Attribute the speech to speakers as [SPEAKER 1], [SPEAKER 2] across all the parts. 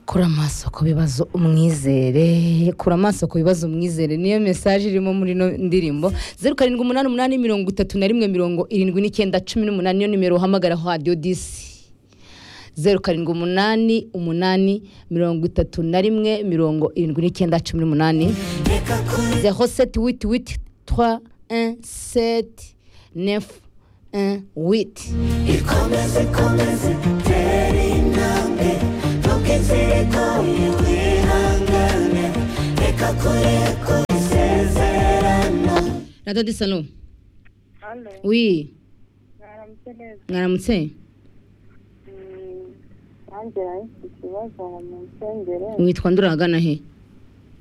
[SPEAKER 1] kura amaso ku bibazo umwizere kura amaso ku bibazo umwizere niyo mesaje irimo muri ino ndirimbo zeru karindwi umunani umunani mirongo itatu na rimwe mirongo irindwi n'icyenda cumi n'umunani niyo nimero uhamagara radiyo disi zeru karindwi umunani umunani mirongo itatu na rimwe mirongo irindwi n'icyenda cumi n'umunani zeho seti witi witi twa en seti nefu en witi
[SPEAKER 2] ikomeze ikomeze tera intambwe ntukizere ko wihangane reka kure ku isezerano
[SPEAKER 1] radiyo disalo
[SPEAKER 3] Halo,
[SPEAKER 1] wi
[SPEAKER 3] mwaramutse neza.
[SPEAKER 1] mwaramutse
[SPEAKER 3] Mm, Nanjye nahise ikibazo ngo munsengere
[SPEAKER 1] witwa ndura ahagana he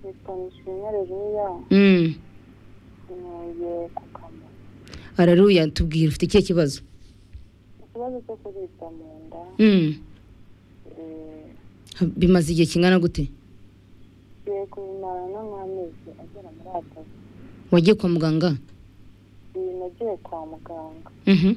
[SPEAKER 3] nitwa Nishimwe Reruya
[SPEAKER 1] Mm.
[SPEAKER 3] ntuye ku kamaro.
[SPEAKER 1] hararuya tubwira ufite ikihe kibazo
[SPEAKER 3] Ikibazo cyo kuribwa mu nda
[SPEAKER 1] Mm.
[SPEAKER 3] eh,
[SPEAKER 1] bimaze igihe kingana gute
[SPEAKER 3] ngiye kubimara no mu mezi agera muri atatu.
[SPEAKER 1] wagiye kwa muganga
[SPEAKER 3] Iyi nagiye kwa muganga.
[SPEAKER 1] Mhm.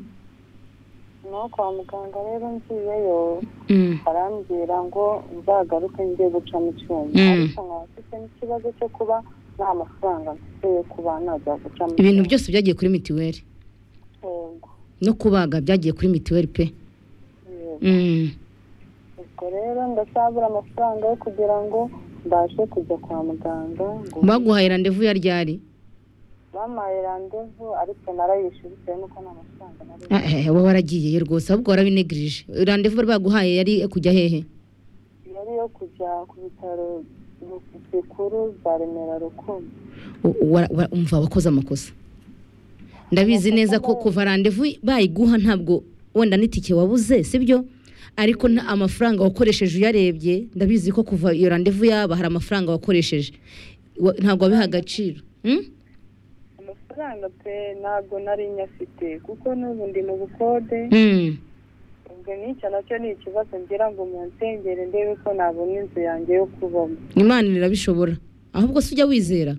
[SPEAKER 3] No kwa muganga rero ngiyeyo
[SPEAKER 1] Mm.
[SPEAKER 3] barambwira ngo nzagaruke ngiye guca mu cyuma
[SPEAKER 1] Mm.
[SPEAKER 3] ariko nkaba mfite n'ikibazo cyo kuba nta mafaranga mfite yo kuba najya guca mu
[SPEAKER 1] ibintu
[SPEAKER 3] cyuma.
[SPEAKER 1] byose byagiye kuri mitiweli
[SPEAKER 3] Yego.
[SPEAKER 1] no kubaga byagiye kuri mitiweli pe
[SPEAKER 3] Yego.
[SPEAKER 1] Mm.
[SPEAKER 3] ubwo rero ndacyabura amafaranga yo kugira ngo mbashe kujya kwa muganga ngo
[SPEAKER 1] baguhaye randevu ya ryari
[SPEAKER 3] bampaye randevu ariko narayishyuye bitewe n'uko nta mafaranga nari
[SPEAKER 1] Ah, eh, wowe waragiyeyo rwose ahubwo warabinegirije randevu bari baguhaye yari kujya hehe
[SPEAKER 3] yari yo kujya ku bitaro bi- bikuru bya remera rukundo
[SPEAKER 1] U- wa- wa- umva wakoze amakosa ndabizi neza ko kuva randevu bayiguha ntabwo wenda n'itike wabuze sibyo ariko nta amafaranga wakoresheje uyarebye ndabizi ko kuva iyo randevu yaba hari amafaranga wakoresheje Wa- ntabwo wabiha agaciro Hmm?
[SPEAKER 3] amafaranga pe ntabwo nari nyafite kuko n'ubu ndi mu bukode
[SPEAKER 1] Hmm.
[SPEAKER 3] ubwo n'icyo nacyo ni ikibazo ngira ngo munsengere ndebe ko nabona inzu yanjye yo kubamo
[SPEAKER 1] imana irabishobora ahubwo se ujya wizera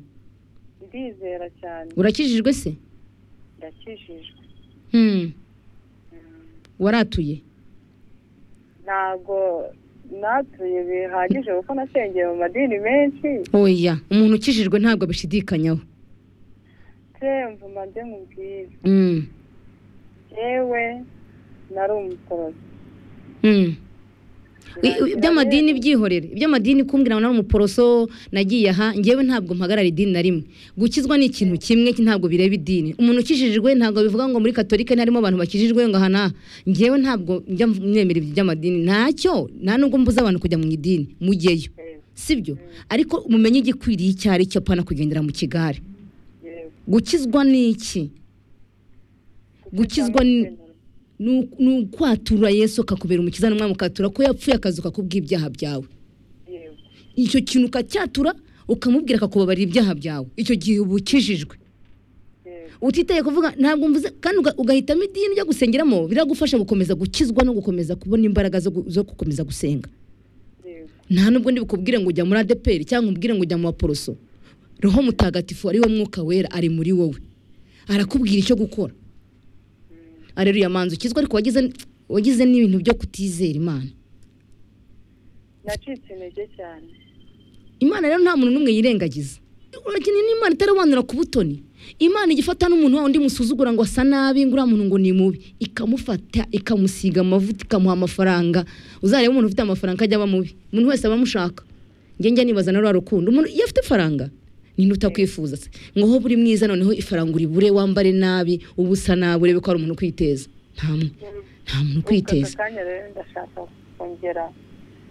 [SPEAKER 3] ndizera cyane
[SPEAKER 1] urakijijwe se
[SPEAKER 3] ndakijijwe
[SPEAKER 1] Hmm.
[SPEAKER 3] Mm.
[SPEAKER 1] waratuye
[SPEAKER 3] ntabwo natuye bihagije kuko nasengeye mu madini menshi
[SPEAKER 1] oya umuntu ukijijwe ntabwo abishidikanyaho
[SPEAKER 3] turemva umande mubwira
[SPEAKER 1] Hmm.
[SPEAKER 3] yewe nari umutorozi
[SPEAKER 1] Hmm. I- i- iby'amadini byihorere iby'amadini kumbwira ngo nari umuporoso nagiye aha ngewe ntabwo mpagarara idini na rimwe gukizwa ni ikintu kimwe ntabwo bireba idini umuntu ukijijwe ntabwo bivuga ngo muri katolika ntarimo abantu bakijijwe ngo aha n'aha ngewe ntabwo njya mwemera ibyo by'amadini ntacyo nta nubwo mbuza abantu kujya mu idini mujyeyo sibyo ariko mumenye igikwiriye icyo ari cyo apana kugendera mu kigare gukizwa ni iki gukizwa ni ni u- ni ukwatura yesu akakubera umukiza n'umwami ukatura ko yapfuye akazuka kubw'ibyaha byawe icyo kintu ukacyatura ukamubwira akakubabarira ibyaha byawe icyo gihe uba ukijijwe utitaye kuvuga ntabwo mvuze kandi uga- ugahitamo idini ryo gusengeramo biragufasha gukomeza gukizwa no gukomeza kubona imbaraga zo gu- zo gukomeza gusenga nta nubwo ndi bukubwire ngo ujya muri adeperi cyangwa ubwire ngo ujya mu baporoso roho mutagatifu ari wo mwuka wera ari muri wowe arakubwira icyo gukora areruya manzu ukizwa ariko wagize wagize n'ibintu byo kutizera imana
[SPEAKER 3] nacitse intege cyane
[SPEAKER 1] imana rero nta muntu n'umwe yirengagiza urakeneye n'imana itarabanura ku butoni imana igifata n'umuntu wa undi musuzugura ngo asa nabi ngo uriya muntu ngo ni mubi ikamufata ikamusiga amavuta ikamuha amafaranga uzareba umuntu ufite amafaranga ajya aba mubi umuntu wese aba amushaka ngenge nibaza na rwa rukundo umuntu iyo afite ifaranga ninde utakwifuza se ngo aho buri mwiza noneho ifaranga uribure wambare nabi uba usa nabi urebe ko hari umuntu ukwiteza nta mu- nta muntu ukwiteza
[SPEAKER 3] aka kanya rero ndashaka kongera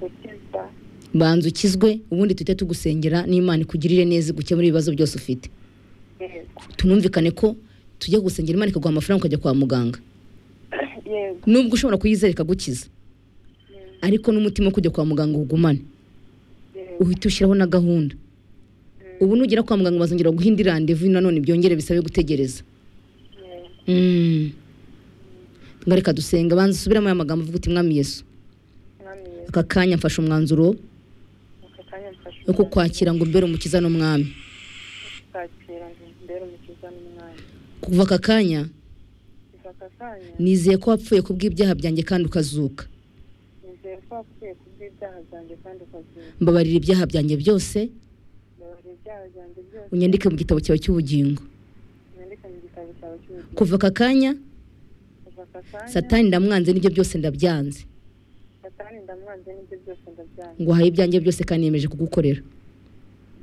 [SPEAKER 3] gukiza
[SPEAKER 1] banza ukizwe ubundi tujye tugusengera n'imana ikugirire neza gukemura ibibazo byose ufite
[SPEAKER 3] yego
[SPEAKER 1] tunumvikane ko tujya gusengera imana ikaguha amafaranga ukajya kwa muganga
[SPEAKER 3] yego
[SPEAKER 1] nubwo ushobora kuyizera ikagukiza ariko n'umutima wo kujya kwa muganga ugumane
[SPEAKER 3] yego
[SPEAKER 1] uhite ushyiraho na gahunda ubu nugera kwa muganga bazongera guha indi randevu nanone byongere bisabe gutegereza
[SPEAKER 3] yego
[SPEAKER 1] Mm. Ngo reka dusenga banza usubiramo aya magambo avuga uti mwami yesu
[SPEAKER 3] mwami yesu
[SPEAKER 1] aka kanya mfashe umwanzuro
[SPEAKER 3] aka kanya mfashe
[SPEAKER 1] wo kukwakira ngo mbere umukiza n'umwami
[SPEAKER 3] kwakira ngo mbere umukiza n'umwami
[SPEAKER 1] kuva aka kanya
[SPEAKER 3] kuva aka kanya
[SPEAKER 1] nizeye ko wapfuye ku bw'ibyaha byanjye kandi ukazuka
[SPEAKER 3] nizeye ko kuba akwiye kubw'ibyaha byanjye kandi ukabyumva
[SPEAKER 1] mbabarira ibyaha byanjye byose
[SPEAKER 3] mbabarira ibyaha byanjye byose
[SPEAKER 1] unyandike mu gitabo cyawe cy'ubugingo
[SPEAKER 3] mwandike mu gitabo cyawe cy'ubuzima
[SPEAKER 1] kuva aka kanya
[SPEAKER 3] kuva aka kanya
[SPEAKER 1] satani ndamwanze n'ibyo byose ndabyanze
[SPEAKER 3] satani ndamwanze n'ibyo byose ndabyanga
[SPEAKER 1] nguhaye ibyanjye byose kandi niyemeje kugukorera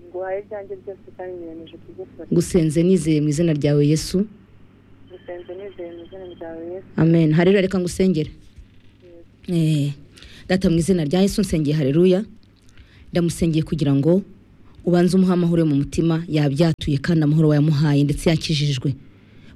[SPEAKER 3] nguhaye ibyanjye byose kandi niyemeje kugukora
[SPEAKER 1] ngusenze nizeye mu izina ryawe yesu
[SPEAKER 3] gusenze nizeye mu izina ryawe yesu
[SPEAKER 1] amen hareruya reka ngusengere
[SPEAKER 3] Yego.
[SPEAKER 1] Eh, data mu izina rya yesu nsengeye hareruya ndamusengeye kugira ngo ubanze umuhe amahoro yo mu mutima yabyatuye kandi amahoro wayamuhaye ndetse yakijijwe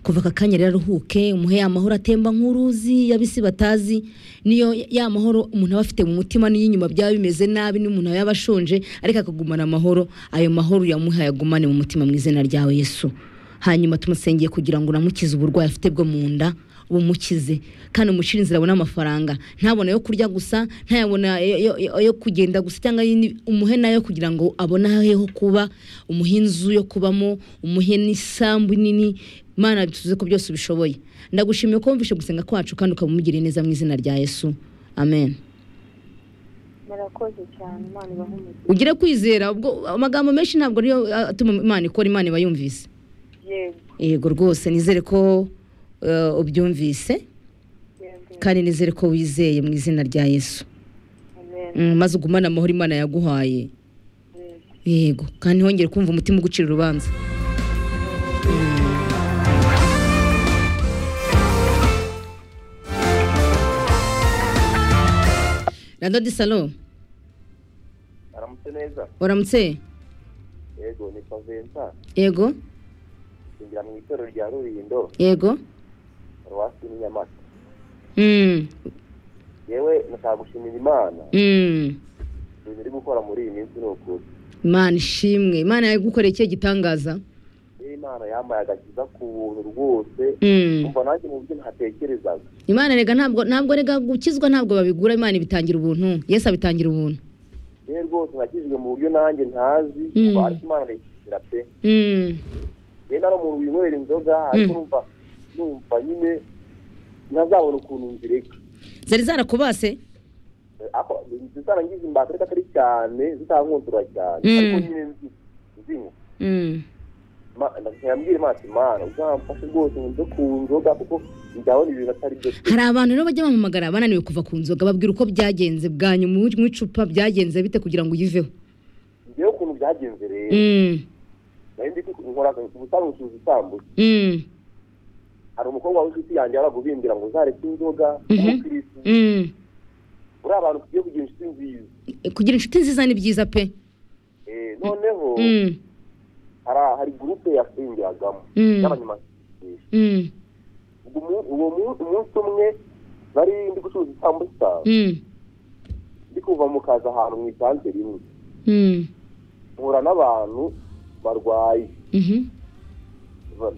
[SPEAKER 1] kuva aka kanya rero aruhuke umuhe ya mahoro atemba nk'uruzi yabisi batazi niyo ya mahoro umuntu aba afite mu mutima n'iyo inyuma byaba bimeze nabi n'umuntu yaba ashonje ariko akagumana amahoro ayo mahoro uyamuhe ayagumane mu mutima mu izina ryawe yesu hanyuma tumusengeye kugira ngo unamukize uburwayi afite bwo mu nda bumukize kandi umushire inzira abona amafaranga ntabona yo kurya gusa ntayabona yo- yo- yo- yo kugenda gusa cyangwa yindi- umuhe nayo kugira ngo abone ahe ho kuba umuhe inzu yo kubamo umuhe n'isambu nini mana tuze ko byose ubishoboye ndagushimiye ko wumvishe gusenga kwacu kandi ukaba umugiriye neza mu izina rya yesu amen
[SPEAKER 3] murakoze cyane imana ibahumuze
[SPEAKER 1] ugire kwizera ubwo amagambo menshi ntabwo ariyo ah, atuma imana ikora imana iba yumvise
[SPEAKER 3] yego
[SPEAKER 1] yego rwose nizere ko eh, ubyumvise
[SPEAKER 3] yego
[SPEAKER 1] kandi nizere ko wizeye mu izina rya yesu
[SPEAKER 3] amen
[SPEAKER 1] Mm, maze ugumane amahoro imana yaguhaye
[SPEAKER 3] yego
[SPEAKER 1] yego kandi ntihongere kumva umutima ugucira urubanza rado di salo
[SPEAKER 4] aramutse neza
[SPEAKER 1] uramutse
[SPEAKER 4] yego ni paventa
[SPEAKER 1] yego
[SPEAKER 4] ngira mu itorero rya rurindo
[SPEAKER 1] yego
[SPEAKER 4] paruwasi n'inyamata
[SPEAKER 1] Mm,
[SPEAKER 4] yewe nashaka gushimira imana
[SPEAKER 1] mm.
[SPEAKER 4] ibintu iri gukora muri iyi minsi ni ukuri
[SPEAKER 1] imana ishimwe imana yagukoreye ikihe gitangaza
[SPEAKER 4] niba imana yambaye agakiza ku buntu rwose
[SPEAKER 1] Mm.
[SPEAKER 4] umva nanjye mu byo ntatekerezaga
[SPEAKER 1] imana rega ntabwo ntabwo rega gukizwa ntabwo babigura imana ibitangira ubuntu yesu abitangira ubuntu
[SPEAKER 4] yewe rwose nakijijwe mu buryo nanjye ntazi
[SPEAKER 1] Mm.
[SPEAKER 4] ariko imana arayikizira pe
[SPEAKER 1] Mm.
[SPEAKER 4] yewe nari umuntu winywera inzoga ariko numva numva nyine ntazabona ukuntu nzireka
[SPEAKER 1] zari zarakubase
[SPEAKER 4] ariko zizarangiza imbata ariko atari cyane zitankuntura cyane
[SPEAKER 1] Mm.
[SPEAKER 4] ariko nyine nzi- nzinywa
[SPEAKER 1] Mm.
[SPEAKER 4] ntiyambwira imana imana uzamfashe rwose nze ku nzoga kuko ndabona ibintu atari byo pe
[SPEAKER 1] hari abantu rero bajya bampamagara bananiwe kuva ku nzoga babwira uko byagenze bwa nyuma mu icupa byagenze bite kugira ngo uyiveho
[SPEAKER 4] ngewe ukuntu byagenze rero
[SPEAKER 1] Mm,
[SPEAKER 4] nari ndi nkora ubusanzwe ucuruza isambusa
[SPEAKER 1] mm,
[SPEAKER 4] hari umukobwa w'inshuti yanjye yaragubimbira ngo uzareke inzoga
[SPEAKER 1] Mhm.
[SPEAKER 4] umukirisitu
[SPEAKER 1] mm.
[SPEAKER 4] uri abantu tugiye kugira inshuti nziza
[SPEAKER 1] kugira inshuti nziza ni byiza pe
[SPEAKER 4] Eh, noneho
[SPEAKER 1] Mm,
[SPEAKER 4] hari- hari gurupe yasengiragamo
[SPEAKER 1] Mm.
[SPEAKER 4] y'abanyamasengesho
[SPEAKER 1] mm,
[SPEAKER 4] Ubwo umu- uwo mu- umunsi umwe nari ndi gucuruza isambusa
[SPEAKER 1] mm,
[SPEAKER 4] ndi kuva mu kazi ahantu mu isantere rimwe
[SPEAKER 1] mm,
[SPEAKER 4] mpura n'abantu barwaye
[SPEAKER 1] mhm,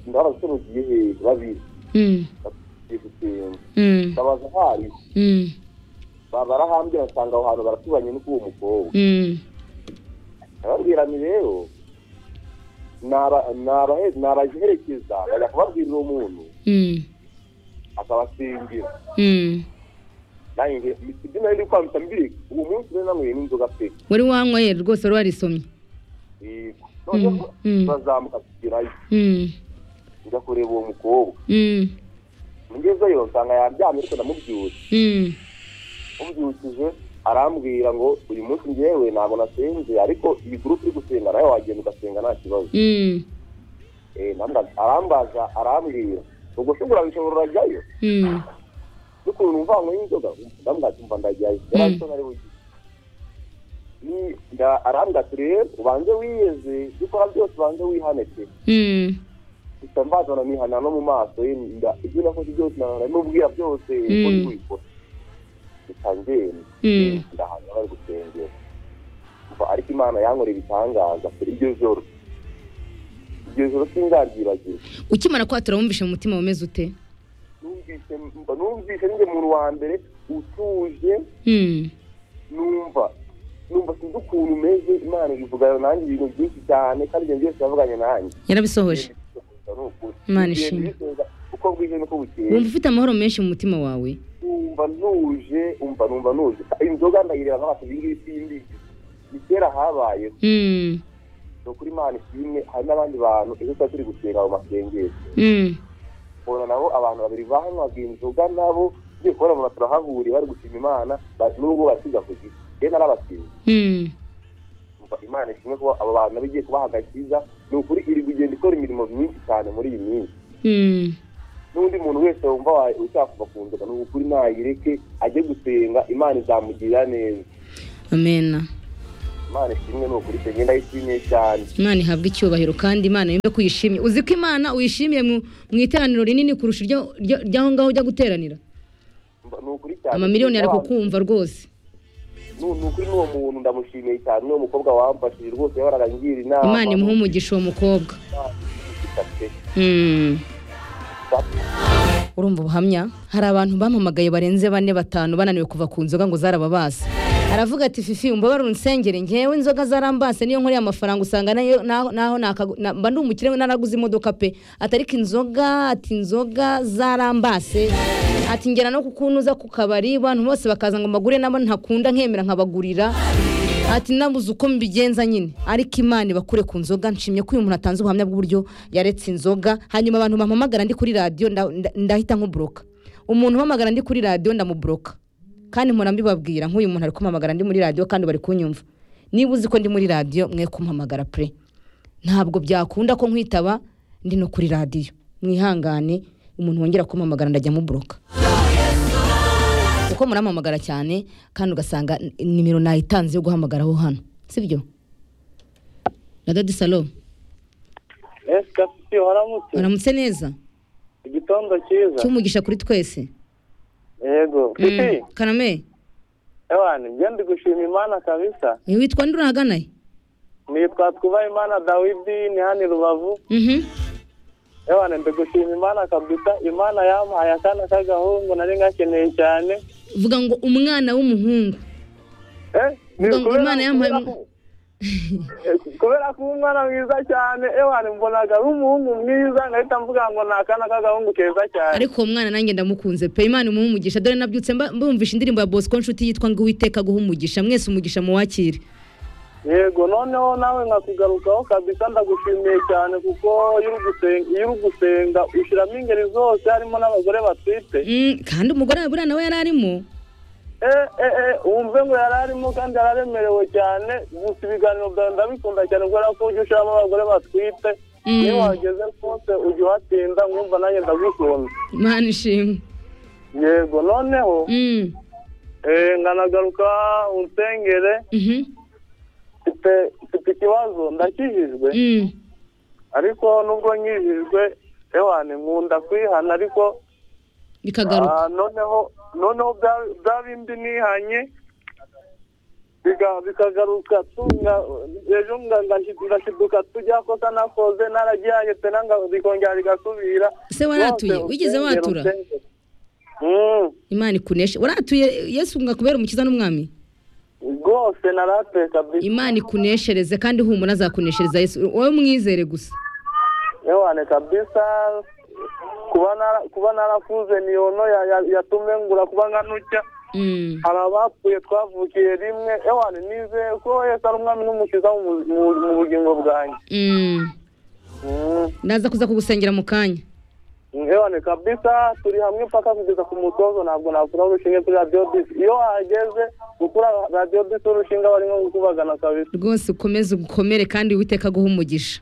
[SPEAKER 4] ndabasorogiye hehe babiri
[SPEAKER 1] mm,
[SPEAKER 4] bagiye gusenga
[SPEAKER 1] mm,
[SPEAKER 4] ndabaza ahariho
[SPEAKER 1] mm,
[SPEAKER 4] ba- barahambira nsanga aho hantu baratubanye n'uko uwo mukobwa
[SPEAKER 1] mm.
[SPEAKER 4] ndababwira ni rero naba- nabahe- nabaherekeza bajya kubabwirira umuntu
[SPEAKER 1] Mm,
[SPEAKER 4] akabasingira
[SPEAKER 1] mm.
[SPEAKER 4] nanjye nge- ibyo nari ndi kwambika mbirika uwo munsi rero nanyweye n'inzoga pe
[SPEAKER 1] wari wanyweye rwose wari warisomye
[SPEAKER 4] yego noneho
[SPEAKER 1] mm.
[SPEAKER 4] turazamuka tugerayo
[SPEAKER 1] Mm,
[SPEAKER 4] njya kureba uwo mukobwa
[SPEAKER 1] mm,
[SPEAKER 4] ngezeyo nsanga yaryamye ariko ndamubyutse
[SPEAKER 1] mm,
[SPEAKER 4] ubyukije arambwira ngo uyu munsi ngewe ntabwo nasenze ariko iyi gurupe iri gusenga nawe wagenda ugasenga nta kibazo
[SPEAKER 1] mm,
[SPEAKER 4] Eh, namba- arambaza arambwira ubwo se urabishobora urajyayo
[SPEAKER 1] mm.
[SPEAKER 4] n'ukuntu umva ngo y'inzoga ndambwira ati, umva ndajyayo yari azi ko nari bugiye ni nda- arambwira ati rero ubanze wiyeze ibyo ukora byose ubanze wihane pe
[SPEAKER 1] Mm,
[SPEAKER 4] gusa mbazana nihana no mu maso ye nda- ibyo nakoze byose nahana n'ubwira byose ko
[SPEAKER 1] Mm.
[SPEAKER 4] nzibikora gusa ngenda
[SPEAKER 1] Mm.
[SPEAKER 4] ndahanwa bari gusengera Umva, ariko imana yankorera ibitangaza pe, iryo joro iryo joro sinzaryibagirwa
[SPEAKER 1] ukimara kwatura wumvishe mu mutima wumeze ute
[SPEAKER 4] numvise mba numvise njye muntu wa mbere utuje
[SPEAKER 1] Mm,
[SPEAKER 4] numva numva sinzi ukuntu umeze imana ivugana nanjye ibintu byinshi cyane kandi ibyo byose yavuganye nanjye
[SPEAKER 1] yarabisohoje
[SPEAKER 4] Ngiye kubisohoza ni ukuri
[SPEAKER 1] Imana
[SPEAKER 4] Igihe
[SPEAKER 1] ishimwe.
[SPEAKER 4] ndisenga, uko bwije nuko bukeye
[SPEAKER 1] wumva ufite amahoro menshi mu mutima wawe
[SPEAKER 4] numva nuje umva numva nuje inzoga ndayireba nk'abantu ibingibi simbizi ni kera habayeho
[SPEAKER 1] Mm,
[SPEAKER 4] ni ukuri imana ishimwe hari n'abandi bantu ejo tuba turi gusenga mu masengero
[SPEAKER 1] mm,
[SPEAKER 4] mbona nabo abantu babiri banywaga inzoga nabo ngiye kubona abantu turahahuriye bari gushima imana ba- n'ubwo basiga ku giti rero narabasinze
[SPEAKER 1] mm.
[SPEAKER 4] umva imana ishimwe kuba abo bantu nabo igiye kubaha agakiza ni ukuri iri kugenda ikora imirimo myinshi cyane muri iyi minsi
[SPEAKER 1] Mm,
[SPEAKER 4] n'undi muntu wese wumva wa- ushaka kuva ku nzoga ni ukuri nayireke ajye gusenga imana izamugirira neza
[SPEAKER 1] amena
[SPEAKER 4] imana ishimwe ni ukuri senga ndayishimiye cyane
[SPEAKER 1] imana ihabwe icyubahiro kandi imana yumve ko uyishimye uzi ko imana uyishimiye mu mu iteraniro rinini kurusha iryo- iryo- iryaho ngaho ujya guteranira
[SPEAKER 4] Mba- ni ukuri cyane
[SPEAKER 1] amamiliyoni ari kukumva rwose
[SPEAKER 4] ni ni ukuri n'uwo muntu ndamushimiye cyane n'uwo mukobwa wamfashije rwose yahoraga ngira inama
[SPEAKER 1] imana imuhe umugisha uwo mukobwa Mm. urumva ubuhamya hari abantu bampamagaye barenze bane batanu bananiwe kuva ku nzoga ngo zarababase aravuga ati fifi umbabarire unsengere ngewe inzoga zarambase niyo nkoreye amafaranga usanga nayo- naho- naho nakagu- na- mba ndi umukire naraguze imodoka pe ati ariko inzoga ati inzoga zarambase ati ngera no kukunuza ku kabari abantu bose bakaza ngo mbagure nabo ntakunda nkemera nkabagurira ati nabuze uko mbigenza nyine ariko imana ibakure ku nzoga nshimye ko uyu muntu atanze ubuhamya bw'uburyo yaretse inzoga hanyuma abantu bampamagara ndi kuri radiyo nda- nda- ndahita nkuburoka umuntu uhamagara ndi kuri radiyo ndamuburoka kandi mpora mbibabwira nk'uyu muntu ari kumpamagara ndi muri radiyo kandi bari kunyumva niba uzi ko ndi muri radiyo mwe kumpamagara pure ntabwo byakunda ko nkwitaba ndi no kuri radiyo mwihangane umuntu wongera kumpamagara ndajya muburoka kuko muramamagara cyane kandi ugasanga n- nimero nayitanze yo guhamagaraho hano sibyo radadi salo
[SPEAKER 5] esika siti waramutse
[SPEAKER 1] uramutse neza
[SPEAKER 5] igitondo cyiza
[SPEAKER 1] cyumugisha kuri twese
[SPEAKER 5] yego siti
[SPEAKER 1] Mm, kaname
[SPEAKER 5] ewani njye ndi gushima imana kabisa
[SPEAKER 1] uyu witwa nde urahaganaye
[SPEAKER 5] nitwa twubaha imana dawidi ni hano i rubavu
[SPEAKER 1] Mhm.
[SPEAKER 5] ewani ndi gushima imana kabisa imana yampaye akana k'agahungu nari gakeneye cyane
[SPEAKER 1] vuga ngo umwana w'umuhungu
[SPEAKER 5] Eh, ni
[SPEAKER 1] Ubwo ngo
[SPEAKER 5] ukubera-
[SPEAKER 1] Imana yampaye
[SPEAKER 5] kubera ko- Eh, kubera ko uri umwana mwiza cyane ewani mbonaga ari umuhungu mwiza ngahita mvuga ngo ni akana k'agahungu keza cyane
[SPEAKER 1] ariko uwo mwana nanjye ndamukunze pe imana imuhe umugisha dore nabyutse mba- mbumvisha indirimbo ya bosco nshuti yitwa ngo uwiteka aguhe umugisha mwese umugisha muwakire
[SPEAKER 5] yego noneho nawe nkakugarukaho kabisa ndagushimiye cyane kuko iyo uri gusenga- iyo uri gusenga ushyiramo ingeri zose harimo n'abagore batwite
[SPEAKER 1] Mm, kandi umugore wa buriya nawe yari arimo
[SPEAKER 5] eh eh eh wumve ngo yari arimo kandi yari aremerewe cyane gusa ibiganiro byawe ndabikunda cyane kubera ko ujya ushyiramo abagore batwite
[SPEAKER 1] Mm.
[SPEAKER 5] iyo wageze rwose ujya uhatinda nkumva nanjye ndagukunda
[SPEAKER 1] imana ishimwe
[SPEAKER 5] yego noneho
[SPEAKER 1] Mm,
[SPEAKER 5] eh, nkanagaruka unsengere
[SPEAKER 1] mhm,
[SPEAKER 5] mfite mfite ikibazo ndakijijwe
[SPEAKER 1] mm.
[SPEAKER 5] ariko nubwo nkijijwe ewane nkunda kwihana ariko
[SPEAKER 1] bikagaruka
[SPEAKER 5] Ah, noneho noneho bya- bya bindi nihanye biga- bikagaruka tunga ejo nga- nga- ngashiduka tujya kosa nakoze naragihanye pena nga- bikongera bigasubira
[SPEAKER 1] Se waratuye? Wigeze watura? imana ikuneshe waratuye yesu ngakubera umukiza n'umwami
[SPEAKER 5] rwose naratuye kabisa
[SPEAKER 1] imana ikuneshereze kandi humura azakuneshereza yesu wowe mwizere gusa
[SPEAKER 5] ewane kabisa kuba nara- kuba narakuze ni yono ya- ya- yatumye ngura kuba nkanujya
[SPEAKER 1] Mm,
[SPEAKER 5] hari abapfuye twavukiye rimwe ewane nizeye ko yesu ari umwami n'umukiza mu mu- mu- mu bugingo bwanjye
[SPEAKER 1] mm.
[SPEAKER 5] Mm.
[SPEAKER 1] ndaza kuza kugusengera mu kanya
[SPEAKER 5] Ewane kabisa turi hamwe paka kugeza ku mutozo ntabwo nakuraho urushinge kuri radiyo bisi iyo wahageze gukura radiyo bisi urushinge aba ari nko gukubagana kabisa
[SPEAKER 1] rwose ukomeze ukomere kandi witeka aguhe umugisha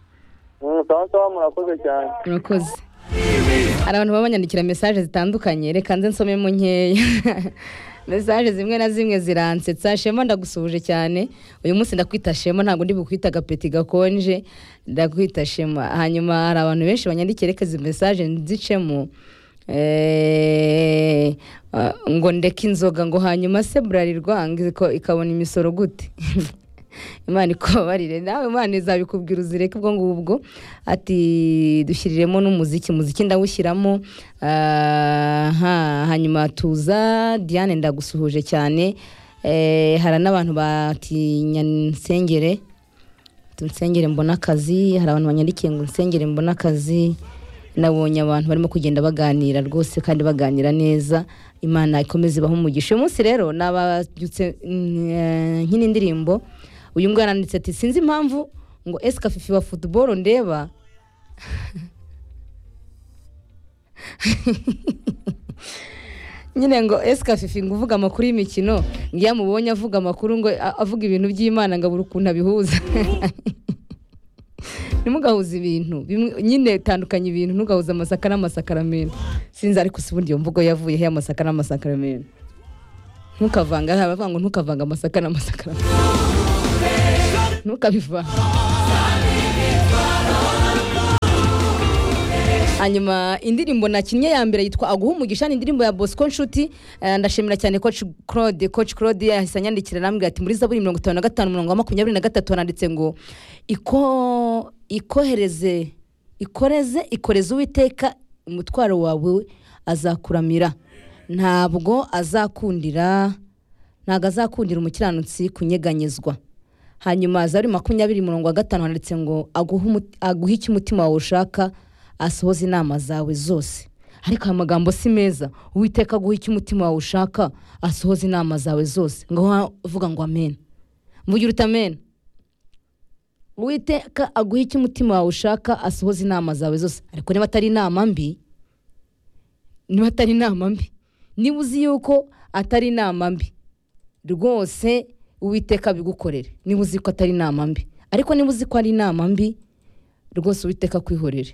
[SPEAKER 5] Mm, sawa sawa murakoze cyane
[SPEAKER 1] murakoze hari abantu baba banyandikira mesaje zitandukanye reka nze nsomemo nkeya mesaje zimwe na zimwe ziransetsa shema ndagusuhuje cyane uyu munsi ndakwita shema ntabwo ndi bukwita agapeti gakonje ndakwita shema hanyuma hari abantu benshi banyandikira reka izi mesaje nzicemo Eh, ah, ngo ndeke inzoga ngo hanyuma se burarirwa ikabona imisoro gute imana ikubabarire nawe imana izabikubwira uzireke ubwo ngubwo ati dushyiriremo n'umuziki muziki ndawushyiramo ah, ha, hanyuma tuza diane ndagusuhuje cyane Eh, hari n'abantu batinya nsengere tunsengere mbona akazi hari abantu banyandikiye ngo nsengere mbona akazi nabonye abantu barimo kugenda baganira rwose kandi baganira neza imana ikomeze ibahe umugisha uyu munsi rero nababyutse mm, eh, nk'ini ndirimbo uyu mwana yanditse ati sinzi impamvu ngo esika fifi wa futuboro ndeba nyine ngo esika fifi ngo uvuga amakuru y'imikino ngo iyo amubonye avuga amakuru ngo a- avuga ibintu by'imana ngo abure ukuntu abihuza ntimugahuze ibintu bimwe nyine tandukanye ibintu ntugahuze amasaka n'amasakaramento sinzi ariko si ubundi iyo mvugo yavuyeho y'amasaka n'amasakaramento ntukavanga hari abavuga ngo ntukavanga amasaka n'amasakaramento ntukabivanga hanyuma indirimbo nakinnye ya mbere yitwa aguha umugisha ni indirimbo ya bosco nshuti Eh, ndashimira cyane coach claude coach claude yahise anyandikira arambwira ati muri zaburi mirongo itanu na gatanu mirongo makumyabiri na gatatu handitse ngo iko ikohereze ikoreze ikoreze uwiteka umutwaro wawe azakuramira ntabwo azakundira ntabwo azakundira umukiranutsi kunyeganyezwa hanyuma zari makumyabiri murongo wa gatanu handitse ngo aguhe umuti- aguhe icyo umutima wawe ushaka asohoze inama zawe zose ariko aya magambo si meza uwiteka aguhe icyo umutima wawe ushaka asohoze inama zawe zose ngaho avuga ngo amen mvugira uti amen uwiteka aguhe icyo umutima wawe ushaka asohoze inama zawe zose ariko niba atari inama mbi niba atari inama mbi niba uzi yuko atari inama mbi rwose uwiteka bigukorere niba uzi ko atari inama mbi ariko niba uzi ko ari inama mbi rwose uwiteka kwihorere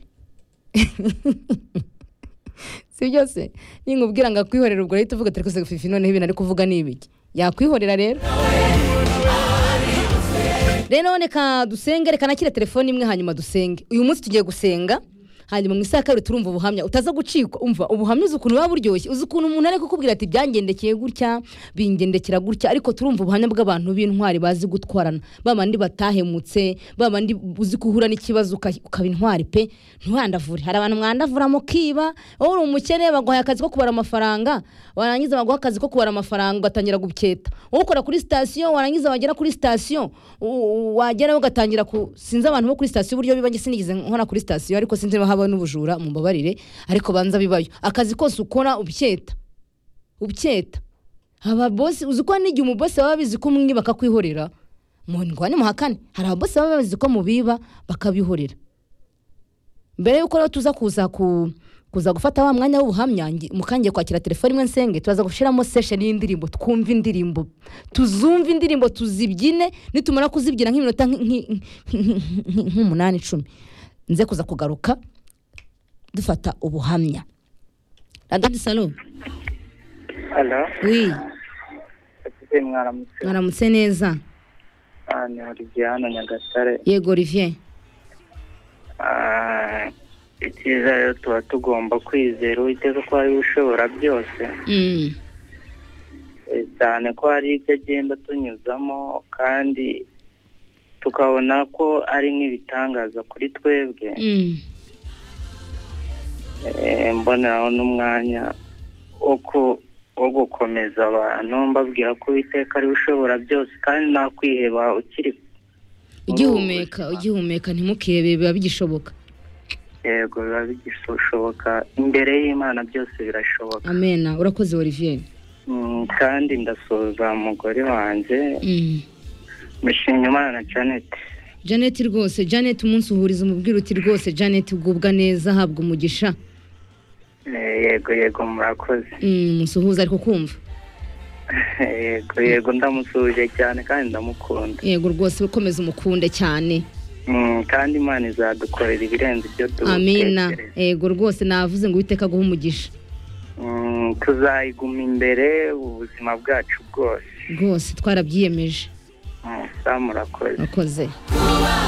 [SPEAKER 1] si byose ninkubwira ngo akwihorere ubwo rero tuvuga turi kose fifi noneho ibintu ari kuvuga ni ibiki yakwihorera rero rero none ka dusenge reka nakire telefone imwe hanyuma dusenge uyu munsi tugiye gusenga hanyuma mu isaha ya kabiri turumva ubuhamya utaza gucikwa umva ubuhamya uzi ukuntu buba buryoshye uzi ukuntu umuntu ari kukubwira ati byangendekeye gutya bingendekera gutya ariko turumva ubuhamya bw'abantu b'intwari bazi gutwarana ba bandi batahemutse ba bandi uzi guhura n'ikibazo uka- ukaba intwari pe ntiwandavure hari abantu mwandavura mukiba wowe uri umukene baguhaye akazi ko kubara amafaranga warangiza baguha akazi ko kubara amafaranga ugatangira guketa wowe ukora kuri sitasiyo warangiza wagera kuri sitasiyo u- u- wagerayo ugatangira ku sinzi abantu bo kuri sitasiyo uburyo biba sinigeze nkora kuri sitasiyo ariko sinzi niba haba n'ubujura mumbabarire ariko banza bibayo akazi kose ukora ubyeta ubyeta aba bosi uzi ko hari n'igihe umubosi baba bizi ko umwe bakakwihorera mu ndwanya muhakane hari ababosi baba bazi ko mubiba bakabihorera mbere yuko rero tuza kuza ku kuza gufata wa mwanya w'ubuhamya ngi- mukangiye kwakira telefone imwe nsenge turaza gushyiramo session y'indirimbo twumve indirimbo tuzumve indirimbo tuzibyine nitumara kuzibyina nk'iminota nk- nk- nk- nk- nk'umunani icumi nze kuza kugaruka dufata ubuhamya radadi salo
[SPEAKER 5] alo
[SPEAKER 1] wi
[SPEAKER 5] ese mwaramutse
[SPEAKER 1] mwaramutse neza
[SPEAKER 5] Ah, ni olivier hano nyagatare
[SPEAKER 1] yego olivier
[SPEAKER 5] Ah, icyiza rero tuba tugomba kwizera uwiteka ko ari we ushobora byose
[SPEAKER 1] Mm,
[SPEAKER 5] Eh, cyane ko hari ibyo agenda tunyuzamo kandi tukabona ko ari nk'ibitangaza kuri twebwe
[SPEAKER 1] mm,
[SPEAKER 5] Eh, mboneraho n'umwanya wo ku- wo gukomeza abantu mbabwira ko uwiteka ari we ushobora byose kandi nta kwiheba ukiri
[SPEAKER 1] ugihumeka ugihumeka ntimukebe biba bigishoboka
[SPEAKER 5] yego biba bigishoboka imbere y'imana byose birashoboka
[SPEAKER 1] amena urakoze olivier
[SPEAKER 5] Mm, kandi ndasuhuza umugore wanjye
[SPEAKER 1] Mm.
[SPEAKER 5] mushimye imana janet
[SPEAKER 1] janet rwose janet umunsi uhuriza umubwira uti rwose janet ugubwa neza habwa umugisha
[SPEAKER 5] Eh, yego yego murakoze
[SPEAKER 1] Mm, musuhuza ariko kumva
[SPEAKER 5] yego yego ndamusuhuje cyane kandi ndamukunda
[SPEAKER 1] yego rwose ukomeza umukunde cyane
[SPEAKER 5] Mm, kandi imana izadukorera ibirenze ibyo
[SPEAKER 1] amena
[SPEAKER 5] dutekereza
[SPEAKER 1] yego rwose navuze ngo uwiteka aguhe umugisha
[SPEAKER 5] Mm, tuzayiguma imbere ubuzima bwacu bwose
[SPEAKER 1] rwose twarabyiyemeje
[SPEAKER 5] Mm, sa murakoze
[SPEAKER 1] urakoze